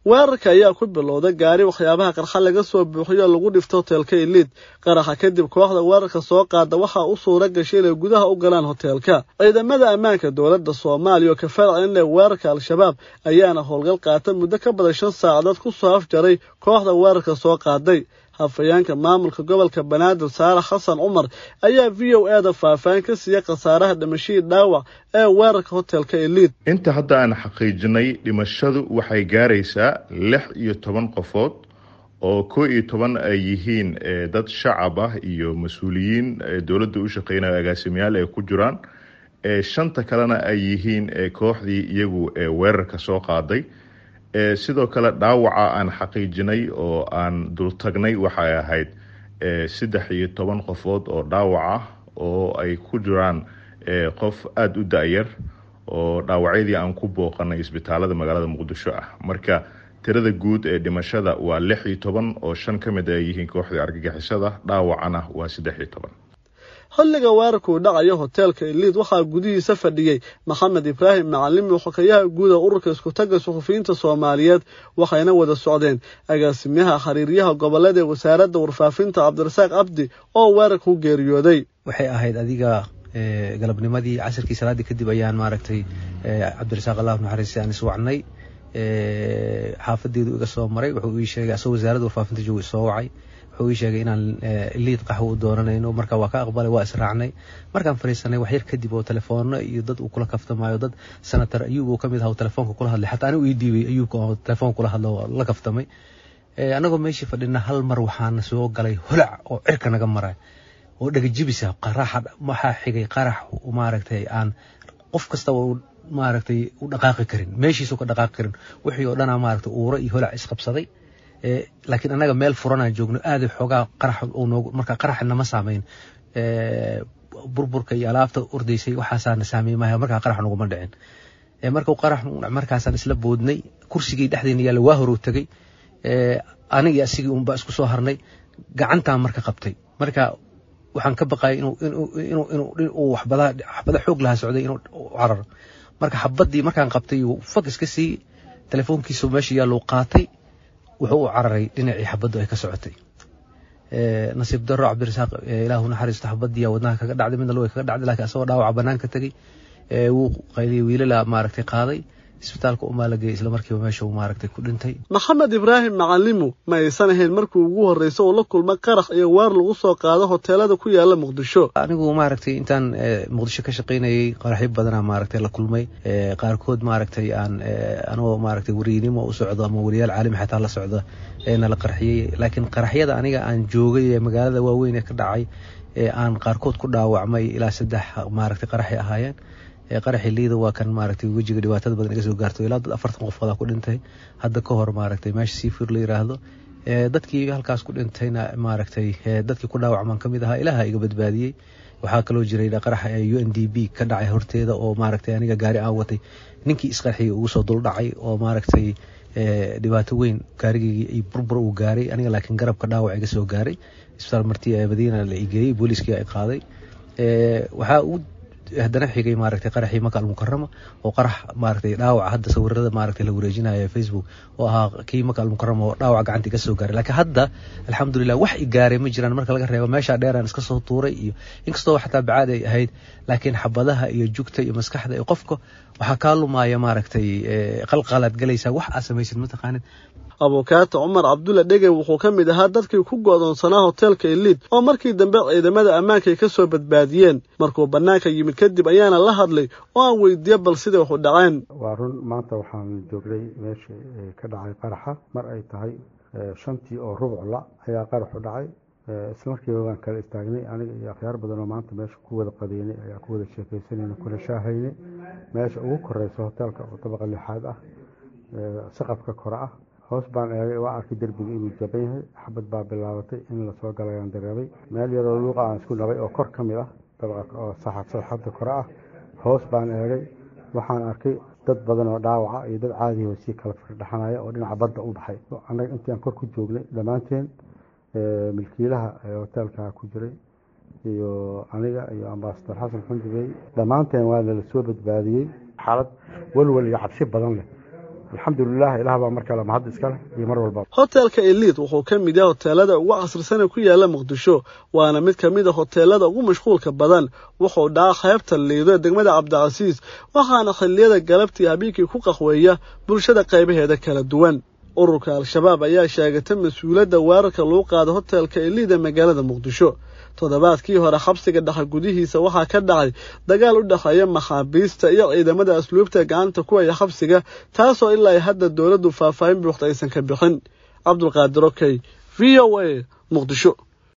weerarka ayaa ku bilowday gaari waxyaabaha qarxa laga soo buuxiyo lagu dhifto hoteelka iliid qaraxa kadib kooxda weerarka soo qaada waxaa u suura gashay inay gudaha u galaan hoteelka ciidamada ammaanka dowladda soomaaliya oo ka faracin leh weerarka al-shabaab ayaana howlgal qaata muddo ka badan shan saacadood ku soo afjaray kooxda weerarka soo qaaday hafayeenka maamulka gobolka banaadir saalax xasan cumar ayaa v o e da faahfaahin ka siiyey khasaaraha dhimashadii dhaawac ee weerarka hoteelka eliid inta hadda aan xaqiijinay dhimashadu waxay gaaraysaa lix iyo toban qofood oo koo iyo toban ay yihiin dad shacab ah iyo mas-uuliyiin dowladda u shaqeynaya agaasimayaal ay ku jiraan shanta kalena ay yihiin kooxdii iyagu weerarka soo qaaday sidoo kale dhaawaca aan xaqiijinay oo aan dultagnay waxay ahayd saddex iyo toban qofood oo dhaawac ah oo ay ku jiraan qof aada u da-yar oo dhaawacyadii aan ku booqanay isbitaalada magaalada muqdisho ah marka tirada guud ee dhimashada waa lix iyo toban oo shan ka mid ay yihiin kooxdii argagixisada dhaawacana waa saddex iyo toban xilliga weerarkuu dhacayo hoteelka iliid waxaa gudihiisa fadhiyey maxamed ibraahim macalimi xokayaha guud ee ururka iskutaga suxufiyiinta soomaaliyeed waxayna wada socdeen agaasimayaha xiriiryaha gobolada ee wasaaradda warfaafinta cabdirasaaq cabdi oo weerarka u geeriyooday waxay ahayd adiga galabnimadii casirkii salaaddii kadib ayaan maaragtay cabdirasaaq allah naxariisi aan iswacnay xaafadeedu iga soo maray wuxuu ii sheegay asagoo wasaaradda warfaafinta jooga isoo wacay wuxuu ii sheegay inaan liid qaxwo u doonanayno marka waa ka aqbalay waa israacnay markaan fariisanay wax yar kadib oo telefoonno iyo dad uu kula kaftamaayo dad senator ayuub uu kamid aha telefoonka kula hadlay xataa anigu ii dhiibay ayuubka oo telefoonka kula hadlo la kaftamay annagoo meeshii fadhina hal mar waxaana soo galay holac oo cirka naga maray oo dhegajibisa qaraxa waxaa xigay qarax maaragtay aan qof kastaba maaragtay u dhaqaaqi karin meeshiisu ka dhaqaaqi karin wixii oo dhanaa maaragtay uuro iyo holac isqabsaday laakiin annaga meel furanaan joogno aada xoogaa qarax noogu marka qaraxa nama saameyn burburka iyo alaabta ordaysay waxaasaana saameey maaha markaa qarax naguma dhicin marka qarax markaasaan isla boodnay kursigii dhexdeena yaalla waa horuu tegey anigii asigii unbaa isku soo harnay gacantaan marka qabtay marka waxaan ka baqayay inuu waxbada xoog lahaa socday inuu cararo marka xabadii markaan qabtay fag iska sii telefoonkiisu meesha yaalluu qaatay wuxuu u cararay dhinacii xabaddu ay ka socotay nasiib daro cabdirasaaq ilaahu naxariisto xabadiya wadnaha kaga dhacday midna luga kaga dhacday lakiin asagoo dhaawaca banaanka tegey wuu qayliyey wiilala maaragtay qaaday isbitaalka umaa la geeyey isla markiiba meesha uu maaragtay ku dhintay maxamed ibraahim macalimu ma aysan ahayn markii ugu horreysa uu la kulma qarax iyo weer lagu soo qaado hoteelada ku yaala muqdisho anigu maaragtay intaan muqdisho ka shaqaynayay qaraxyo badanaa maaragtay la kulmay qaarkood maaragtay aan anigoo maaragtay weriynimo u socdo ama weriyaal caalami xataa la socda eena la qarxiyey laakiin qaraxyada aniga aan joogay ee magaalada waaweyn ee ka dhacay ee aan qaarkood ku dhaawacmay ilaa saddex maaragtay qaraxay ahaayeen qaraxi liida waa kan maaragtay wejiga dhibaatada badan iga soo gaarto ilaa dad afartan qofoodaa ku dhintay hadda ka hor maaragtay meesha seafood la yiraahdo dadkii halkaas ku dhintayna maaragtay dadkii ku dhaawacmaan ka mid ahaa ilaaha iga badbaadiyey waxaa kaloo jiray qaraxa u n d b ka dhacay horteeda oo maaragtay aniga gaari aan watay ninkii isqarxiyay ugu soo duldhacay oo maaragtay dhibaato weyn gaarigeygii ay burbur uu gaaray aniga laakiin garabka dhaawac iga soo gaaray isbitaal marti madiina la igeeyey booliiskii ay qaaday waxaa u haddana xigay maaragtay qaraxii maka almukarama oo qarax maaragtay dhaawaca hadda sawirada maaragtay la wareejinayo facebook oo ahaa kii maka almukarama oo dhaawac gacanta iga soo gaaray laakiin hadda alxamdulilah wax i gaaray ma jiraan marka laga reebo meeshaa dheeraan iska soo tuuray iyo inkastoo xataa bacaad ay ahayd laakiin xabadaha iyo jugta iyo maskaxda iyo qofka waxaa kaa lumaya maaragtay qalqalaad galaysaa wax aad samaysid mataqaanid abukaata cumar cabdulla dhege wuxuu ka mid ahaa dadkii ku go'doonsanaa hoteelka iliid oo markii dambe ciidamada ammaanka ay ka soo badbaadiyeen markuu bannaanka yimid kadib ayaana la hadlay oo aan weydiiye bal siday waxu dhaceen waa run maanta waxaan joognay meesha ka dhacay qaraxa mar ay tahay shantii oo rubcla ayaa qaraxu dhacay isla markiiba waan kala istaagnay aniga iyo akhyaar badan oo maanta meesha ku wada qadeynay ayaa ku wada sheekaysanayna kuna shaahaynay meesha ugu koreysa hoteelka oo dabaqa lixaad ah saqafka kore ah hoos baan eegay waa arkay derbiga inuu jaban yahay xabad baa bilaabatay in lasoo galayaan dareemay meel yaroo luuqa aan isku nabay oo kor ka mid ah dabaqa oo saxadda kore ah hoos baan eegay waxaan arkay dad badan oo dhaawaca iyo dad caadihi oo sii kala firdhaxanaya oo dhinaca badda u baxay annaga intii aan kor ku joognay dhammaanteen milkiilaha hoteelka ku jiray iyo aniga iyo ambasador xasan xundubey dhammaanteen waa nala soo badbaadiyey xaalad walwal iyo cabsi badan leh alxamdulilah ilaah baa mar kale mahad iskale iyo mar walba hotelka eliid wuxuu ka mid yahay hoteelada ugu casrisan ee ku yaala muqdisho waana mid ka mid a hoteelada ugu mashquulka badan wuxuu dhaca qaybta liido ee degmada cabdicasiis waxaana xilliyada galabtii habeenkii ku qahweeya bulshada qaybaheeda kala duwan ururka al-shabaab ayaa sheegatay mas-uuliyadda weerarka lagu qaada hotelka eliid ee magaalada muqdisho toddobaadkii hore xabsiga dhexe gudihiisa waxaa ka dhacay dagaal u dhexeeya maxaabiista iyo ciidamada asluubta gacanta ku haya xabsiga taasoo ilaa hadda dowladdu faahfaahin buuxda aysan ka bixin cabdulqaadir okey v o a muqdisho